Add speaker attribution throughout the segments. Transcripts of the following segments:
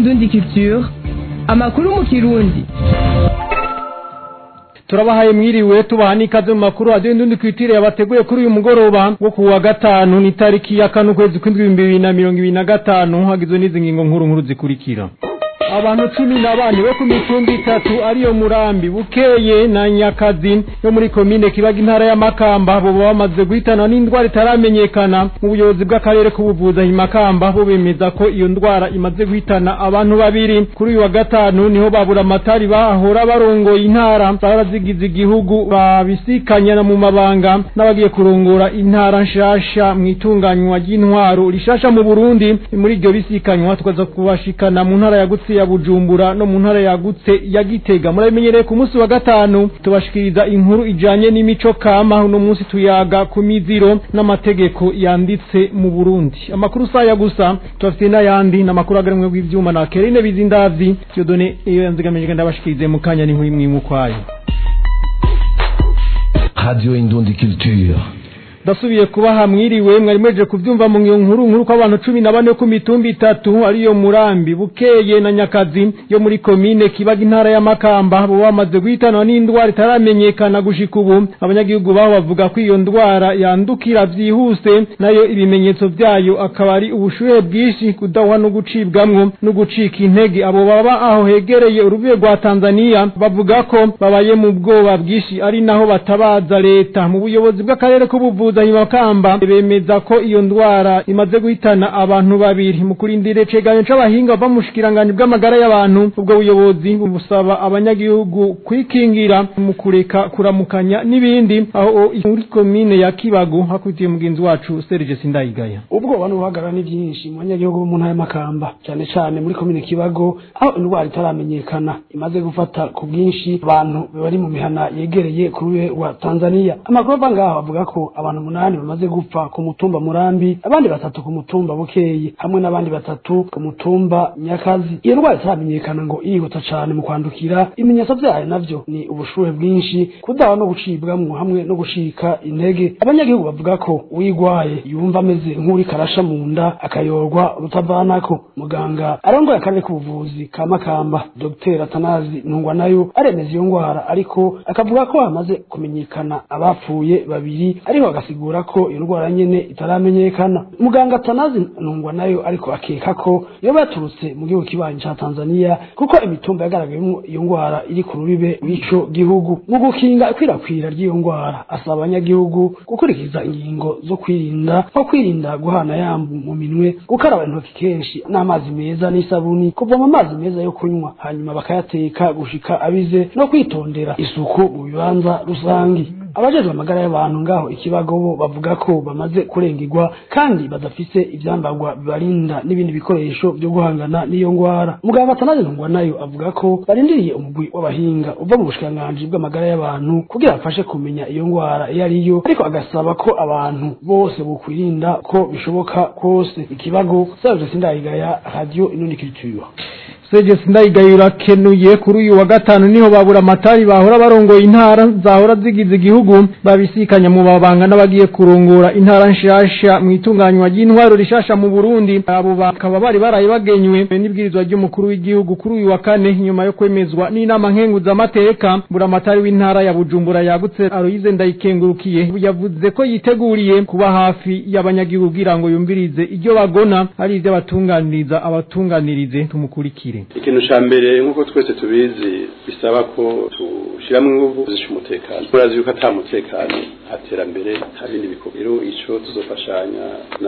Speaker 1: indundi culture amakuru mu kirundi
Speaker 2: turabahaye mwiriwe tubaha n'ikaze mu makuru radiyo ndundi kwitire yabateguye kuri uyu mugoroba wo ku wa gatanu ni tariki ya kane ukwezi kw'indwi ibihumbi bibiri na mirongo ibiri na gatanu hagizwe n'izi ngingo nkuru nkuru zikurikira abantu cumi na bane bo ku mitumba itatu ariyo murambi bukeye na nyakazi yo muri komine kibaga intara ya makamba bo bamaze guhitana n'indwara itaramenyekana mu buyobozi bw'akarere k'ubuvuzi aho makamba bo bemeza ko iyo ndwara imaze guhitana abantu babiri kuri uyu wa gatanu niho babura amatari bahora barongoye intara zahora zigize igihugu babisikanya mu mabanga n'abagiye kurongora intara nshasha mu itunganywa ry'intwaro rishasha mu burundi muri iryo bisikanywa tukaza kubashikana mu ntara yagutse ya Bujumbura no mu ntara yagutse ya Gitega murabimenyereye ku munsi wa gatanu tubashikiriza inkuru ijanye n'imico kama uno munsi tuyaga ku miziro n'amategeko yanditse mu Burundi amakuru saya gusa tubafite n'ayandi n'amakuru agarumwe bw'ivyuma na Kerine Bizindavyi Dieudonné iyo yanzigamije ndabashikirize mu kanya n'inkuru imwe imukwayo
Speaker 3: Radio Indundi Culture
Speaker 2: ndasubiye kubaha mwiriwe mwari mweje kuvyumva mu nkuru nkuru ko abantu cumi na bane ku mitumba itatu ariyo murambi bukeye na nyakazi yo muri komine kibaga intara ya makamba bo bamaze guhitanwa n'indwara itaramenyekana gushika ubu abanyagihugu baho bavuga ko iyo ndwara yandukira vyihuse nayo ibimenyetso vyayo akaba ari ubushuhe bwinshi kudahwa no gucibwamwo no gucika intege abo baba aho hegereye urubibe rwa Tanzania bavuga ko babaye mu bwoba bwinshi ari naho batabaza leta mu buyobozi bw'akarere k'ubuvuzi kuzanya makamba bemeza ko iyo ndwara imaze guhitana abantu babiri mu kurindira ceganyo c'abahinga bava mu shikiranganje bw'amagara y'abantu ubwo buyobozi busaba abanyagihugu kwikingira mu kureka kuramukanya n'ibindi aho muri komine ya Kibago hakutiye mugenzi wacu Serge Sindayigaya
Speaker 4: ubwoba n'ubuhagara ni byinshi mu banyagihugu mu ntara y'amakamba cyane cyane muri komine Kibago aho indwara itaramenyekana imaze gufata ku bwinshi abantu bari mu mihana yegereye ku rubibe rwa Tanzania amakuru ava ngaho avuga ko abantu umunani bamaze gupfa ku mutumba murambi abandi batatu ku mutumba bukeye hamwe n'abandi batatu ku mutumba nyakazi iyo ndwara itaramenyekana ngo irihuta cane mu kwandukira ibimenyetso vyayo navyo ni ubushuhe bwinshi kudaha no gucibwamwo hamwe no gushika intege abanyagihugu bavuga ko uyigwaye yumva ameze nk'uri karasha mu nda akayorwa rutavanako muganga arongoye akarere k'ubuvuzi ka makamba dr atanazi ntungwa nayo aremeza iyo ngwara ariko akavuga ko hamaze kumenyekana abapfuye babiri ariko agasigura ko iyo ndwara nyene itaramenyekana muganga atanazi ntungwa nayo ariko akeka ko yoba yaturutse mu gihugu kibanyi ca tanzania kuko imitumba yagaragayemo iyo ngwara iri ku rubibe rw'ico gihugu mu gukinga ikwirakwira ry'iyo ngwara asaba abanyagihugu gukurikiza ingingo zo kwirinda nko kwirinda guhana yambu mu minwe gukaraba intoki kenshi n'amazi meza n'isabuni kuvoma amazi meza yo kunywa hanyuma bakayateka gushika abize no kwitondera isuku mu bibanza rusangi abajejwe amagara y'abantu ngaho ikibago bo bavuga ko bamaze kurengirwa kandi badafise ivyambarwa bibarinda n'ibindi bikoresho vyo guhangana n'iyo ngwara muganga atanazi ntungwa nayo avuga ko barindiriye umugwi w'abahinga uva mu bushikiranganji bw'amagara y'abantu kugira bafashe kumenya iyo ngwara iyo ariyo ariko agasaba ko abantu bose bokwirinda ko bishoboka kose ikibago Serge Sindayigaya Radio Inundi Culture
Speaker 2: Serge Sindayigaya urakenuye kuri uyu wa gatanu niho babura amatari bahora barongoye intara zahora zigize igihugu babisikanya mu babanga n'abagiye kurongora intara nshasha mu itunganywa ry'intwaro rishasha mu Burundi abo bakaba bari baraye bagenywe n'ibwirizwa ry'umukuru w'igihugu kuri uyu wa kane nyuma yo kwemezwa n'inama nkenguza amateka bura amatari w'intara ya Bujumbura yagutse Aloise Ndayikengurukiye yavuze ko yiteguriye kuba hafi y'abanyagihugu kugira ngo yumvirize iryo bagona ari ivyo abatunganiriza abatunganirize tumukurikire
Speaker 5: ikintu ca mbere nk'uko twese tubizi bisaba ko tushiramwo inguvu zisha umutekano turazi yuko ata mutekano haterambere nta bindi bikorwa rero ico tuzofashanya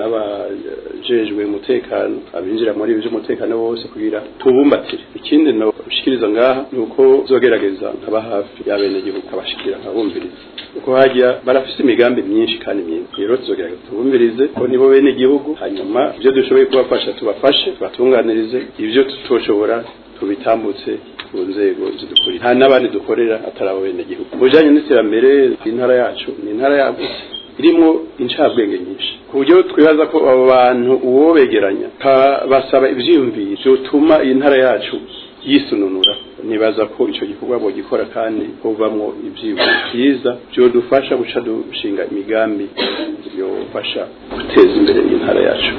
Speaker 5: n'abajejwe umutekano abinjira muri ibi vy'umutekano bose kugira tubumbatire ikindi no ushikiriza ngaha ni uko zogerageza nkaba hafi y'abenegihugu abashikira nkabumviriza uko hajya barafise imigambi myinshi kandi myiza rero tuzogerageza tubumvirize ko nibo bene igihugu hanyuma ivyo dushoboye kubafasha tubafashe tubatunganirize ivyo tutoshobora tubitambutse ku nzego zidukurira nta n'abandi dukorera atari abo bene gihugu mu bijanye n'iterambere intara yacu ni intara yagutse irimo incabwenge nyinshi ku buryo twibaza ko abo bantu uwo begeranya basaba ivyiyumviro vyotuma iyi ntara yacu yisununura nibaza ko ico gikorwa bogikora kandi hovamwo ivyiyumviro vyiza vyodufasha guca dushinga imigambi yofasha guteza imbere iyi ntara yacu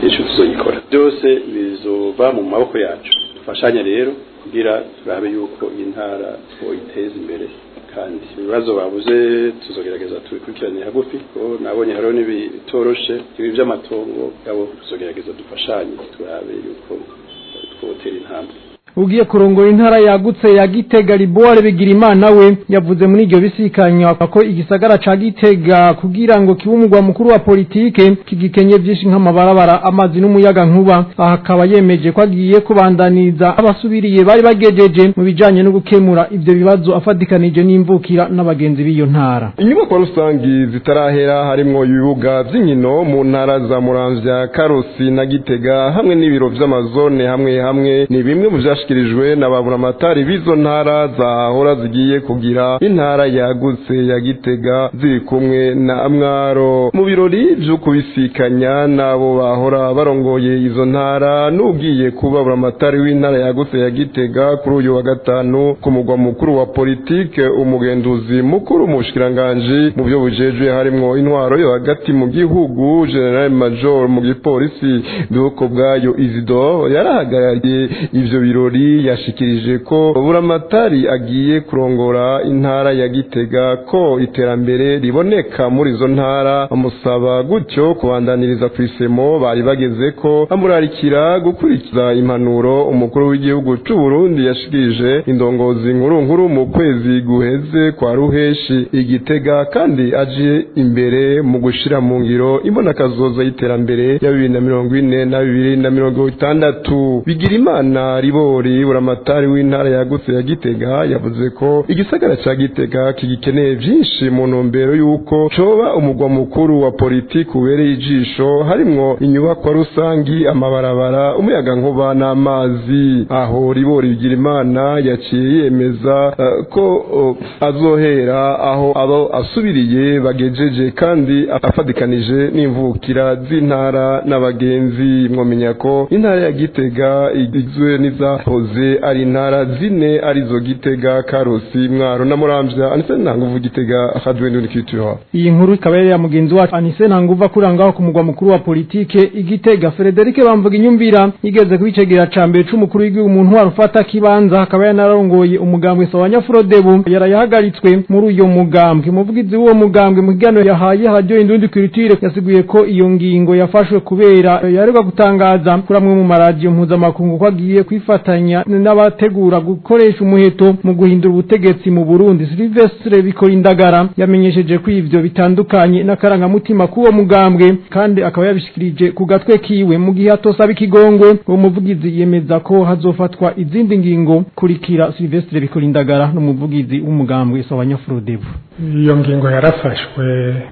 Speaker 5: ico tuzoyikora byose bizoba mu maboko yacu dufashanye rero kugira turabe yuko iyi ntara twoyiteza imbere kandi ibibazo babuze tuzogerageza tubikurikiranire hagufi ko nabonye hariho n'ibitoroshe ibi by'amatongo yabo tuzogerageza dufashanye turabe yuko twotera intambwe
Speaker 2: ugiye kurongora intara yagutse ya Gitega Liboire bigira imana we yavuze muri iryo bisikanya ko igisagara ca Gitega kugira ngo kibe umugwa mukuru wa politike kigikenye byinshi nk'amabarabara amazi n'umuyaga nkuba aha akaba yemeje ko agiye kubandaniza abasubiriye bari bagejeje mu bijanye no gukemura ivyo bibazo afadikanije n'imvukira n'abagenzi b'iyo ntara
Speaker 6: inyubako rusangi zitarahera harimwo ibibuga vy'inkino mu ntara za Muramvya Karusi na Gitega hamwe n'ibiro vy'amazone hamwe hamwe ni bimwe mu vyashikirijwe na baburamatari b'izo ntara zahora zigiye kugira intara yagutse ya Gitega ziri kumwe na Mwaro mu birori vyo kubisikanya nabo bahora barongoye izo ntara n'ugiye kuba baburamatari w'intara yagutse ya Gitega kuri uyu wa gatanu ku mugwa mukuru wa politike umugenduzi mukuru mu bushikiranganje mu byo bujejwe harimwo intwaro yo hagati mu gihugu General Major mu gipolisi duko bwayo Isidore yarahagarariye ivyo birori yashikirije ko buramatari agiye kurongora intara ya Gitega ko iterambere riboneka muri izo ntara amusaba gutyo kubandaniriza ku isemo bari bageze ko amurarikira gukurikiza impanuro umukuru w'igihugu c'u Burundi yashikirije indongozi nkuru nkuru mu kwezi guheze kwa ruheshi igitega kandi aje imbere mu gushira mu ngiro imbonakazoza y'iterambere ya bibiri na mirongo ine na bibiri na mirongo itandatu bigira imana ribori buramatari w'intara yagutse ya gitega yavuze ko igisagara ca gitega kigikeneye vyinshi mu ntumbero y'uko coba umugwa mukuru wa politiki ubereye ijisho harimwo inyubakwa rusangi amabarabara umuyaga nkuba n'amazi aho ribori bigira imana yaciye yemeza uh, ko uh, azohera aho abo asubiriye bagejeje kandi afadikanije n'imvukira z'intara n'abagenzi mwomenya ko intara ya gitega igizwe n'izahoze ari intara zine arizo gitega karusi mwaro na muramvya anise ntanguvu gitega akadwe n'undi kitura
Speaker 2: iyi nkuru ikaba yari ya mugenzi wacu anise ntanguvu akurangaho ku mugwa mukuru wa politike igitega Frederic bamvuga inyumvira yigeze kubicegera ca mbere c'umukuru w'igihugu umuntu wari ufata kibanza akaba yanarongoye umugambwe Sawanya Frodebu yarayahagaritswe muri uyo mugambwe umuvugizi w'uwo mugambwe mu kiganiro yahaye radio indundi culture yasiguye ko iyo ngingo yafashwe kubera yaregwa gutangaza kuri amwe mu maradiyo mpuzamakungu ko agiye kwifatanya n'abategura gukoresha umuheto mu guhindura ubutegetsi mu Burundi Silvestre Bikorindagara yamenyesheje ko ivyo bitandukanye n'akarangamutima k'uwo mugambwe kandi akaba yabishikirije ku gatwe kiwe mu gihe atosaba ikigongwe uwo muvugizi yemeza ko hazofatwa izindi ngingo kurikira Silvestre Bikorindagara n'umuvugizi w'umugambwe Sawanyafrodebu
Speaker 7: iyo ngingo yarafashwe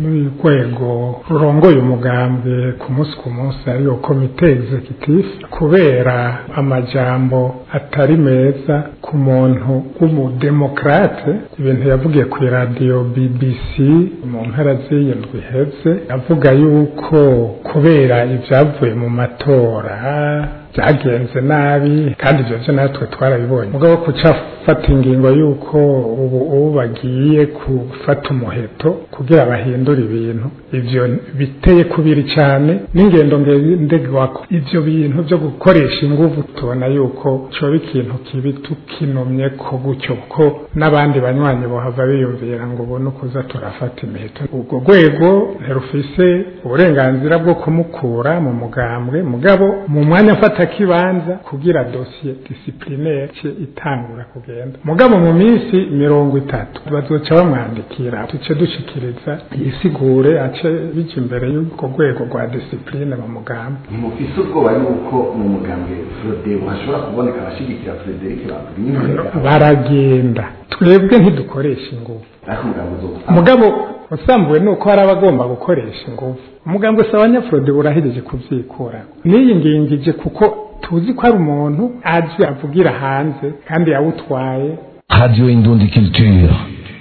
Speaker 7: n'urwego rurongoye umugambwe ku munsi ku munsi ariyo komite executive kubera amajambo atari meza ku muntu w'umudemokrate ibintu yavugiye ku iradiyo BBC mu mpera z'iyi ndwi iheze avuga yuko kubera ibyavuye mu matora byagenze nabi kandi ibyo byo natwe twarabibonye mugabo kuca fata ingingo y'uko ubu ubu bagiye gufata umuheto kugira bahindure ibintu ibyo biteye kubiri cyane n'ingendo ngendegwako ibyo bintu byo gukoresha ingufu tubona yuko cyoba ikintu kibi tukinomye ko gutyo ko n'abandi banywanyi bohava biyumvira ngo ubone ukuza turafata imiheto ubwo rwego ntirufise uburenganzira bwo kumukura mu mugambwe mugabo mu mwanya afata kibanza kugira dosiye disiplinere ce itangura kugenda mugabo mu minsi mirongo itatu bazoca bamwandikira tuce dushikiriza yisigure ace bija imbere y'urwo rwego rwa disipline mu mugambi
Speaker 8: mufise ubwoba yuko mu mugambwe Frodebu hashobora kuboneka abashigikira Frederic bavuga
Speaker 7: baragenda twebwe ntidukoresha ingufu
Speaker 8: ariko umugambi uzopfa
Speaker 7: mugabo usambuwe nuko hari abagomba gukoresha ingufu umugambwe saba nyafurode burahereje kuvyikura n'iyi ngingije kuko tuzi ko ari umuntu aje avugira hanze kandi yawutwaye
Speaker 3: Radio Indundi Culture.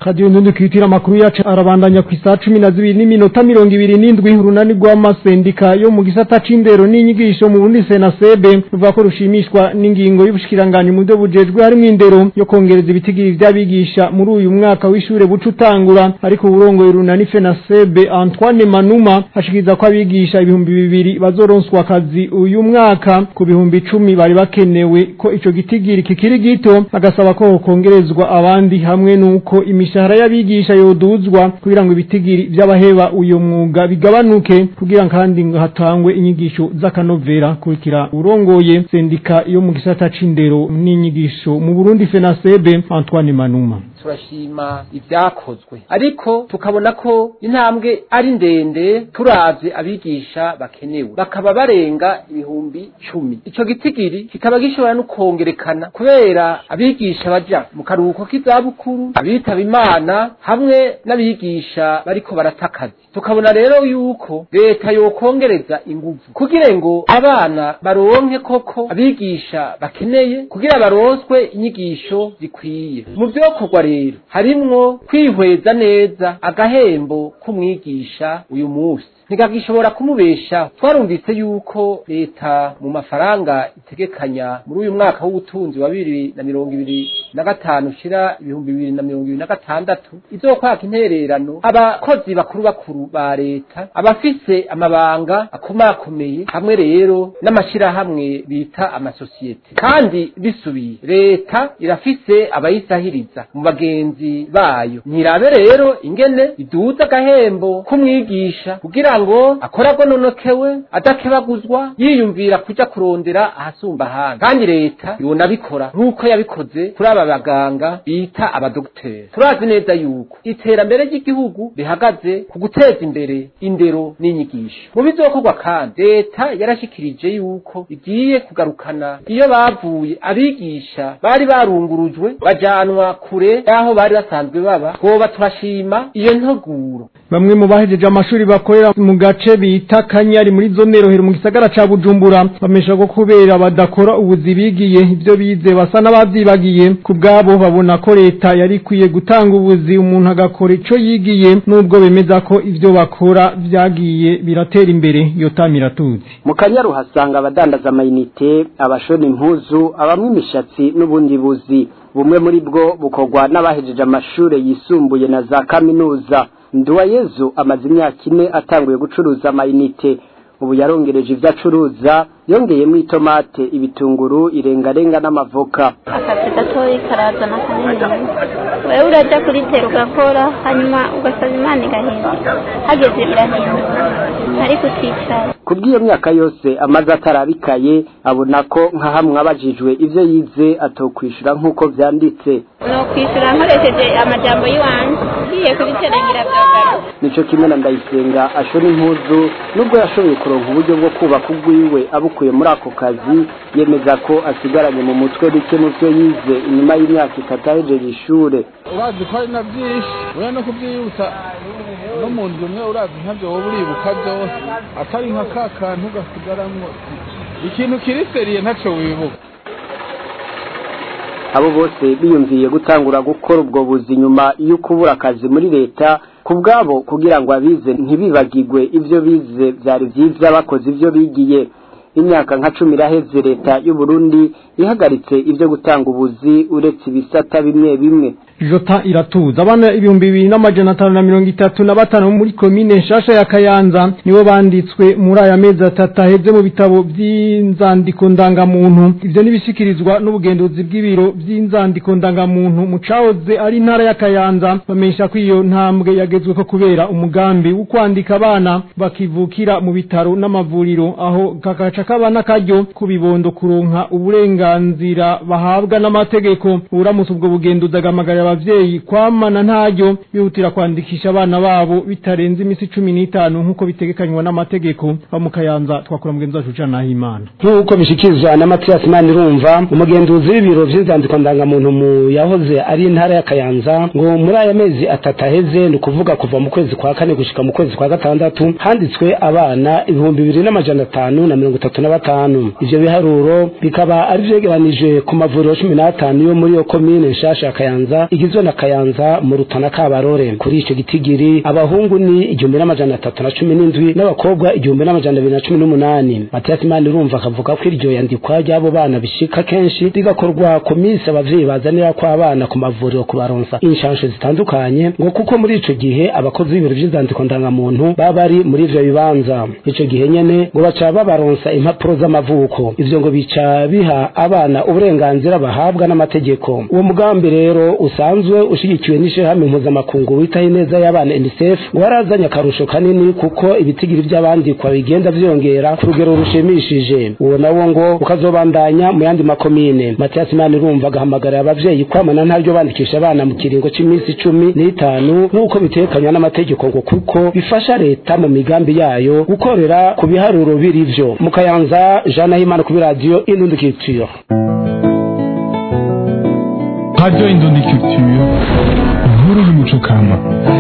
Speaker 2: Radio Ndundi kwitira makuru yacu arabandanya ku isaha 12 n'iminota 27 urunani rw'amasendika yo mu gisata c'indero n'inyigisho mu Burundi Senasebe ruvuga ko rushimishwa n'ingingo y'ubushikiranganje mu byo bujejwe harimo indero yo kongereza ibitigiri vy'abigisha muri uyu mwaka w'ishure buca utangura ariko uburongoye urunani Senasebe Antoine Manuma ashikiriza ko abigisha ibihumbi bibiri bazoronswa akazi uyu mwaka ku bihumbi icumi bari bakenewe ko ico gitigiri kikiri gito agasaba ko kongerezwa abandi hamwe nuko imishahara y'abigisha yoduzwa kugira ngo ibitigiri vy'abaheba uyo mwuga bigabanuke kugira kandi ngo hatangwe inyigisho z'akanovera kurikira urongoye sendika yo mu gisata c'indero n'inyigisho mu Burundi Fenasebe Antoine Manuma
Speaker 9: turashima ibyakozwe ariko tukabona ko intambwe ari ndende turavye abigisha bakenewe bakaba barenga ibihumbi cumi ico gitigiri kikaba gishobora no kongerekana kubera abigisha baja mu karuhuko k'izabukuru abitaba imana hamwe n'abigisha bariko baratakaza tukabona rero yuko leta yokongereza inguvu kugira ngo abana baronke koko abigisha bakeneye kugira baronswe inyigisho zikwiye mu vyokorwa rero harimwo kwihweza neza agahembo k'umwigisha uyu munsi ntigagishobora kumubesha twarumvise yuko leta mu mafaranga itegekanya muri uyu mwaka w'ubutunzi wa bibiri na mirongo ibiri na gatanu ushira ibihumbi bibiri na mirongo ibiri na gatandatu izokwaka intererano abakozi bakuru bakuru ba leta abafise amabanga akomakomeye hamwe rero n'amashirahamwe bita amasosiyete kandi bisubiye leta irafise abayisahiriza mu bagenzi bayo ntirabe rero ingene iduza agahembo k'umwigisha kugira ngo akora agononokewe adakebaguzwa yiyumvira kuja kurondera ahasumba ahandi kandi leta ibona bikora nk'uko yabikoze kuri aba baganga bita abadogiteri turazi neza yuko iterambere ry'igihugu rihagaze ku guteza imbere indero n'inyigisho mu bizokorwa kandi leta yarashikirije yuko igiye kugarukana iyo bavuye abigisha bari barungurujwe bajanwa kure y'aho bari basanzwe baba twoba turashima iyo ntoguro
Speaker 2: bamwe mu bahejeje amashuri bakorera mu gace bita Kanyari muri zone rohero mu gisagara ca Bujumbura bamesha ko kubera badakora ubuzi bigiye ivyo bize basa n'abavyibagiye ku bwabo babona ko leta yari ikwiye gutanga ubuzi umuntu agakora ico yigiye nubwo bemeza ko ivyo bakora vyagiye biratera imbere yotamira tuzi
Speaker 10: mu kanyaru hasanga abadandaza amayinite abashona impuzu abamwe imishatsi n'ubundi buzi bumwe muri bwo bukorwa n'abahejeje amashure yisumbuye na za kaminuza nduwayezu amaze imyaka ine atanguye gucuruza amayinite ubu yarongereje ivyo acuruza yongeyemo itomate ibitunguru irengarenga n'amavoka
Speaker 11: akazi gatoyi karazana kanini wewe uraja kuritera ugakora hanyuma ugasaba imana igahinduka hageze birahinduka ariko uticara
Speaker 10: kubw'iyo myaka yose amaze atarabikaye abona ko nka hamwe abajijwe ivyo yize atokwishura nk'uko vyanditse
Speaker 11: nokwishura nkoresheje amajambo y'iwanje ngiye kubiterangira vyagaruka
Speaker 10: nico kimwe na ndayisenga ashona impuzu nubwo yashoboye kuronka uburyo bwo kubaka ugwiwe abukuye muri ako kazi yemeza ko asigaranye mu mutwe bike mu vyo yize inyuma y'imyaka itatu ahejeje ishure
Speaker 12: urazi ko ari na byinshi ura no kubyiyibutsa no mu nzu umwe urazi ntabyo wowe uribuka byose atari nka ka kantu gasigaramwo ikintu kiri seriye ntaco wibuka
Speaker 10: abo bose biyumviye gutangura gukora ubwo buzi nyuma yo kubura akazi muri leta ku bwabo kugira ngo abize ntibibagirwe ivyo bize vyari vyiza bakoze ivyo bigiye imyaka nka cumi iraheze leta y'u Burundi ihagaritse ivyo gutanga ubuzi uretse ibisata bimwe bimwe
Speaker 2: Jota iratuza abana ibihumbi bibiri n'amajana atanu na mirongo itatu na batanu muri komine nshasha ya Kayanza nibo banditswe muri aya mezi atatu aheze mu bitabo by'inzandiko ndangamuntu ivyo nibishikirizwa n'ubugenduzi bw'ibiro by'inzandiko ndangamuntu mu cahoze ari intara ya Kayanza bamenyesha ko iyo ntambwe yagezwe ko kubera umugambi wo kwandika abana bakivukira mu bitaro n'amavuriro aho kakaca kabana karyo kubibondo kuronka uburenganzira bahabwa n'amategeko uramutse ubwo bugenduzi agamagara abavyeyi kwamana ntaryo bihutira kwandikisha abana babo bitarenze imisi cumi n'itanu nk'uko bitegekanywa n'amategeko bamukayanza twakura mugenzi wacu Jean Nahimana
Speaker 13: nk'uko bishikirizwa na Mathias Manirumva umugenduzi w'ibiro vy'inzandiko ndangamuntu mu yahoze ari intara ya Kayanza ngo muri aya mezi atatu aheze ni ukuvuga kuva mu kwezi kwa kane gushika mu kwezi kwa gatandatu handitswe abana ibihumbi bibiri n'amajana atanu na mirongo itatu na batanu ivyo biharuro bikaba ari vyegeranije ku mavuriro cumi n'atanu yo muri iyo komine nshasha ya Kayanza igizwe na kayanza mu rutana kabarore kuri ico gitigiri abahungu ni igihumbi n'amajana atatu na cumi n'indwi n'abakobwa igihumbi n'amajana abiri na cumi n'umunani matiyasi imana irumva akavuga ko iryo yandikwa ry'abo bana bishika kenshi rigakorwa ku minsi abavyeyi bazanira ko abana ku mavuriro kubaronsa inshansho zitandukanye ngo kuko muri ico gihe abakozi b'ibiro vy'inzandiko ndangamuntu baba bari muri ivyo bibanza ico gihe nyene ngo baca babaronsa impapuro z'amavuko ivyo ngo bica biha abana uburenganzira bahabwa n'amategeko uwo mugambi rero usanzwe ushigikiwe n'ishirahamwe mpuzamakungu witaho ineza y'abana UNICEF ngo warazanye akarusho kanini kuko ibitigiri vy'abandikwa bigenda vyongera ku rugero rushimishije uwo nawo ngo ukazobandanya mu yandi makomine Mathias Manirumva agahamagarira abavyeyi kwamana ntaryo bandikisha abana mu kiringo c'imisi icumi n'itanu nk'uko bitekanywa n'amategeko ngo kuko bifasha leta mu migambi yayo gukorera ku biharuro biri vyo mu kayanza Jean Nahimana kuri radio Indundi Culture
Speaker 14: Radio Indundi Culture inkuru y'umuco kama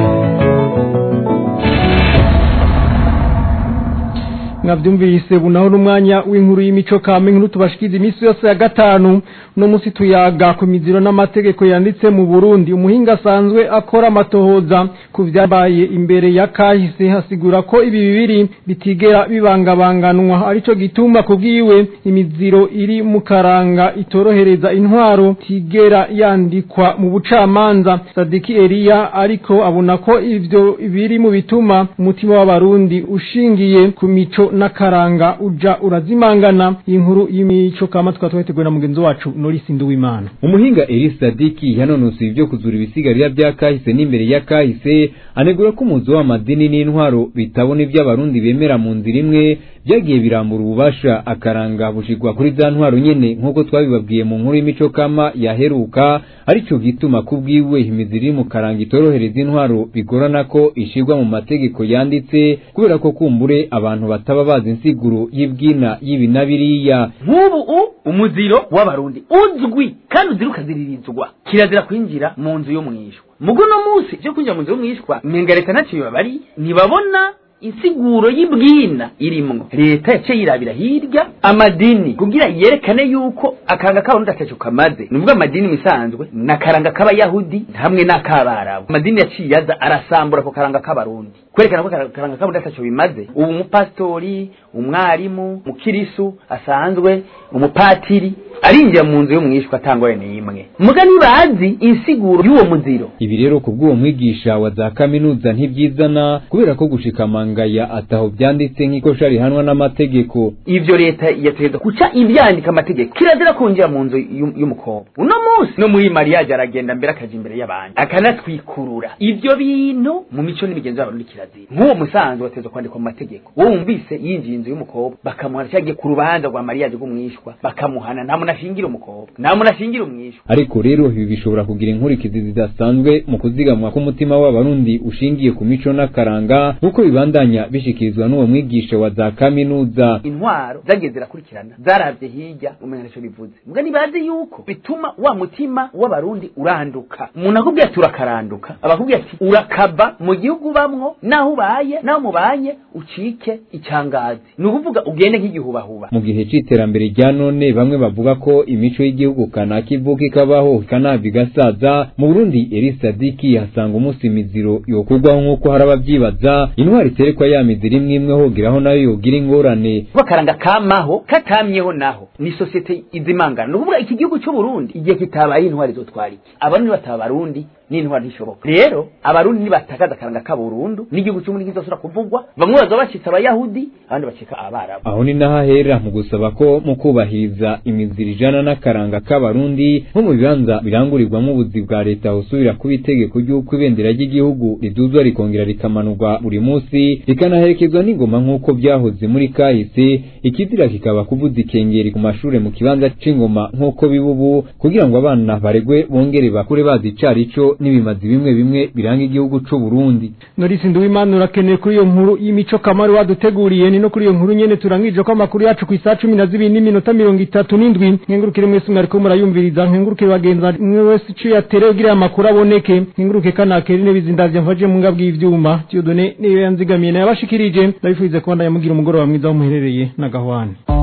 Speaker 2: mwavyumvise bunaho n'umwanya w'inkuru y'imico kame nkuru tubashikiza iminsi yose ya gatanu no musi tuyaga ku miziro n'amategeko yanditse mu Burundi umuhinga asanzwe akora amatohoza ku vyabaye imbere ya kahise hasigura ko ibi bibiri bitigera bibangabanganwa arico gituma kubwiwe imiziro iri mu karanga itorohereza intwaro tigera yandikwa mu bucamanza Sadiki Elia ariko abona ko ivyo biri mu bituma umutima w'abarundi ushingiye ku mico n'akaranga uja urazimangana inkuru y'imico kama twatweteguwe na mugenzi wacu Norisi Nduwimana
Speaker 15: umuhinga Elis Sadiki yanonosoye ibyo kuzura ibisigarira bya kahise n'imbere ya kahise anegura ko umuzi w'amadini n'intwaro bitabona ibyo abarundi bemera mu nzira imwe byagiye birambura ububasha akaranga bushigwa kuri za ntwaro nyene nk'uko twabibabwiye mu nkuru y'imico kama yaheruka arico gituma kubwiwe imizi iri mu karanga itorohereza intwaro bigorana ko ishirwa mu mategeko yanditse kubera ko kumbure abantu bataba bazi insiguro y'ibwina y'ibi na biriya
Speaker 16: nk'ubu u umuziro w'abarundi uzwi kandi uzira ukaziririzwa kirazira kwinjira mu nzu yo mwishwa mugo no munsi cyo kwinjira mu nzu yo mwishwa menga leta ntacyo bibabari ntibabona insiguro y'ibwina irimwo leta yaciye yirabira hirya amadini kugira yerekane yuko akanga k'abarundi ataco kamaze ni ukuvuga amadini misanzwe n'akaranga k'abayahudi hamwe n'ak'abarabu amadini yaciye aza arasambura ako karanga k'abarundi kwerekana ko akaranga k'abarundi ataco bimaze ubu umupasitori umwarimu mukirisu asanzwe umupatiri arinjira mu nzu y'umwishwa atangore n'imwe muga ntibazi insiguro y'uwo muziro
Speaker 15: ibi rero kubw'uwo mwigisha wa za kaminuza ntibyizana kubera ko gushikama ataho byanditse nk'iko shari hanwa n'amategeko
Speaker 16: ivyo leta yategeza kuca ibyandika amategeko kirazira kunjira mu nzu y'umukobwa uno munsi no muri mariage aragenda mbere akaja imbere y'abandi akanatwikurura ivyo bintu mu mico n'imigenzo y'abarundi kirazira nk'uwo musanzwe wateza kwandikwa mu mategeko wowe wumvise yinjiye inzu y'umukobwa bakamuhana cyagiye ku rubanza rwa mariage rw'umwishwa bakamuhana nta muntu ashingira umukobwa nta muntu ashingira umwishwa
Speaker 15: ariko rero ibi bishobora kugira inkurikizi zidasanzwe mu kuzigamwa k'umutima w'abarundi ushingiye ku mico n'akaranga nk'uko bibandanya bishikirizwa n'uwo mwigisha wa za kaminuza
Speaker 16: intwaro zagiye zirakurikirana zaravye hirya umenya nico bivuze mbwa nibazi yuko bituma wa mutima w'abarundi uranduka umuntu akubwiye ati urakaranduka abakubwiye ati urakaba mu gihugu bamwo naho ubaye naho mubanye ucike icyangazi ni ukuvuga ugende nk'igihubahuba
Speaker 15: mu gihe c'iterambere rya none bamwe bavuga ko imico y'igihugu kanaka ivuka ikabaho ikanava igasaza mu burundi eri sadiki hasanga umunsi imiziro yokurwaho nk'uko hari abavyibaza intwari iterekwa ya miziro imwe imwe hogeraho nayo yogira ingorane
Speaker 16: bakaranga kamaho katamyeho naho ni sosiyete izimangana ni ukuvuga iki gihugu c'uburundi igihe kitabaye intwari zotwara iki abarundi bataba abarundi n'intwari ntishoboka rero abarundi nibatakaza akaranga k'aburundu n'igihugu cy'uburundi kizosubira kuvugwa bamwe bazoba bacitse abayahudi abandi bacika abarabu
Speaker 15: aho ni naho ahera mu gusaba ko mu kubahiriza imiziro ijana n'akaranga k'abarundi nko mu bibanza birangurirwamo ubuzi bwa leta husubira kuba itegeko ry'uko ibendera ry'igihugu riduzwa rikongera rikamanurwa buri munsi rikanaherekezwa n'ingoma nk'uko byahoze muri kahise ikizira kikaba kuvuza ikengeri ku mashure mu kibanza c'ingoma nk'uko biba ubu kugira ngo abana baregwe bongere bakure bazi icarico n'ibimazi bimwe bimwe biranga igihugu c'u Burundi
Speaker 2: Norisi Nduwimana urakeneye kuri iyo nkuru y'imico kamari waduteguriye ni no kuri iyo nkuru nyene turangije ko amakuru yacu ku isaha cumi na zibiri n'iminota mirongo itatu n'indwi nkengurukire mwese mwariko murayumviriza nkengurukire bagenza mwe wese ico yatere kugira amakuru aboneke nkenguruke kanakera intebe zindavya mfaje mu ngabwi y'ivyuma Dieudonne niyo yanzigamiye nayabashikirije ndabifurize kubandanya mugira umugoroba mwiza aho muherereye na gahwane